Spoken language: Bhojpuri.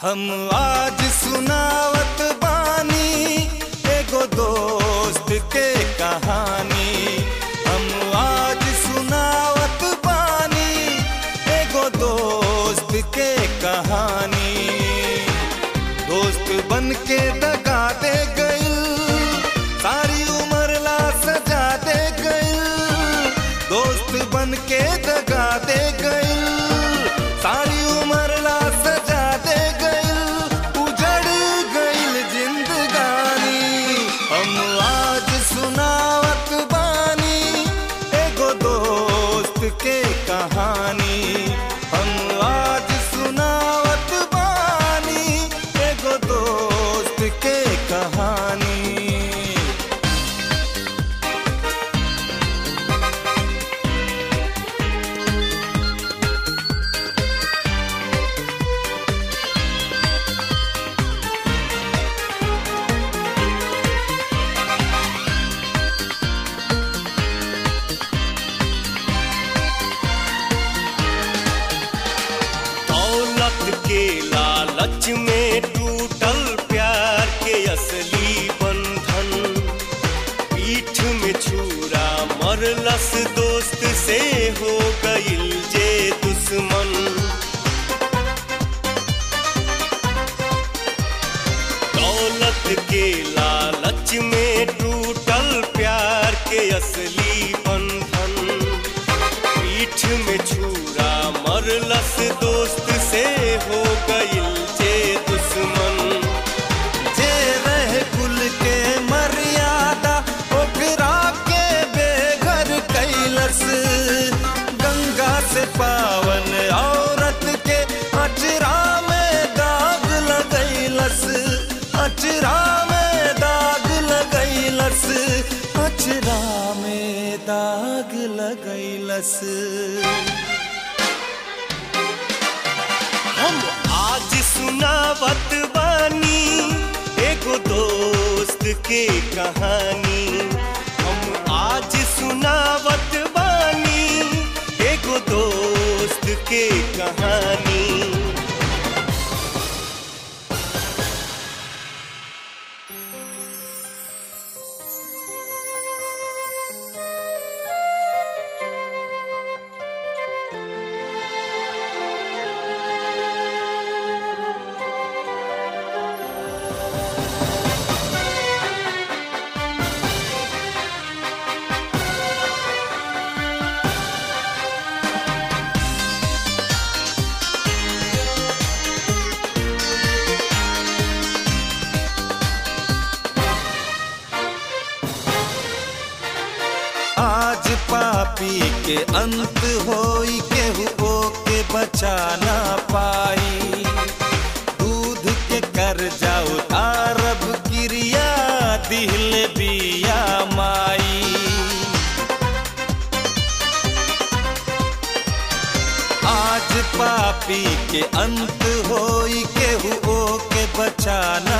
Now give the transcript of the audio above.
हम आज सुनावत बानी एगो दोस्त के कहानी हम आज सुनावत बानी एगो दोस्त के कहानी दोस्त बन के दगा दे गइल सारी उम्र ला सजा दे गइल दोस्त बन के दगा दे गइल सारी उम्र ला सजा दे गइल उजड़ गइल जिंदगानी हम आज सुनावत बानी एगो दोस्त के कहानी हम आज सुनावत बानी एगो दोस्त के कहानी दौलत के लालच में टूटल प्यार के असली बंधन पीठ में छुरा मरलस दोस्त से हो गइल जे दुश्मन दौलत के लालच में टूटल प्यार के असली बंधन पीठ में छुरा मरलस दोस्त से हो गइल जे दुश्मन जे रहे कुल के मर्यादा ओकरा के बेघर कैलस गंगा से पावन औरत के अचरा में दाग लगैलस अचरा में दाग लगैलस अचरा में दाग लगैलस हम आज सुनावत बानी एगो दोस्त के कहानी हम आज सुनावत बानी एगो दोस्त के कहानी आज पापी के अंत होई केहू के बचा ना पाई दूध के कर जाओ अरब क्रिया दिल बिया माई आज पापी के अंत होई केहू के बचा